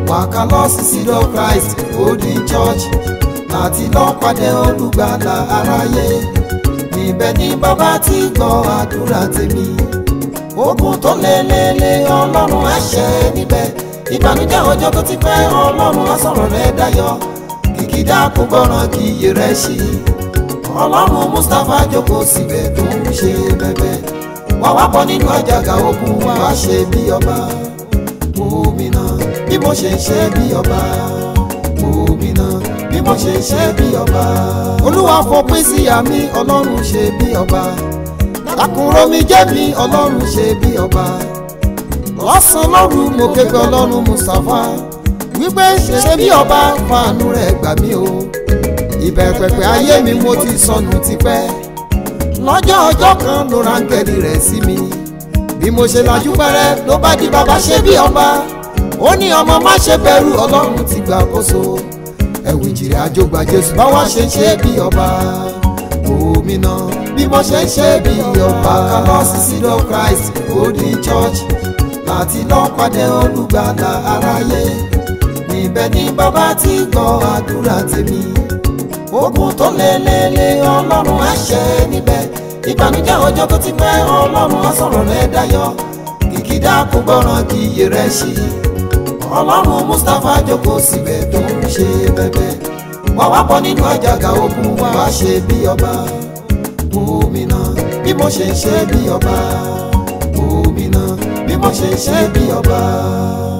wàká lọ sí seed of christ golden church láti lọ pàdé olùgbàlà aráyé níbẹ̀ ni bàbá ti gbọ́ àdúrà tèmi ogun tó lélele ọlọ́run á ṣe níbẹ̀ ìbànújẹ́ ọjọ́ tó ti pẹ́ ọlọ́run á sọ̀rọ̀ rẹ̀ dayọ̀ kìkìdá kò gbọ́ràn kì í yé rẹ̀ sí ọlọ́run mustapha jókòó síbẹ̀ tó ń ṣe bẹ́bẹ́ wà wá bọ́ nínú àjàgà ogun wà á ṣe bí ọba gómìnà bí mo ṣe ń ṣe bí ọba gómìnà bí mo ṣe ń ṣe bí ọba olúwa fòpin sí àmì ọlọ́run ṣe bí ọba lákùnrin omi jẹ́ mi ọlọ́run ṣe bí ọba lọ́sàn-án lóru mo ké pe ọlọ́run mustapha wípé ṣe bí ọba fàánú rẹ̀ gbà mí o ìbẹ̀pẹ̀pẹ̀ ayé mi mo ti sọnù tipẹ́ lọ́jọ́ ọjọ́ kan ló rángẹ́lì rẹ̀ sí mi bí mo ṣe lajú pẹ́rẹ́ ló bá di bàbá ṣe bí ọba ó ní ọmọ má ṣe bẹ̀rù ọlọ́run ti gbà kóso ẹ̀wù ìjìrì àjò gba jésù báwa ṣe ń ṣe bí ọba gómìnà bí mo ṣe ń ṣe bí ọba kálọ́ sí seed of christ golden church láti lọ pàdé olùgbàlà aráyé níbẹ̀ ni bàbá ti gbọ́ àdúrà tèmi ogun tó lélele ọlọ́run á ṣe níbẹ̀ ìbànújẹ́ ọjọ́ tó ti pẹ́ ọlọ́run á sọ̀rọ̀ rẹ̀ dayọ̀ kìkìdá kò gbọ́ràn kì í yé rẹ̀ sí ọlọ́run mustapha jókòó síbẹ̀ tó ń ṣe bẹ́bẹ́ wà wá bọ́ nínú àjàgà ogun wà á ṣe bí ọba gómìnà bí mo ṣe ń ṣe bí ọba gómìnà bí mo ṣe ń ṣe bí ọba.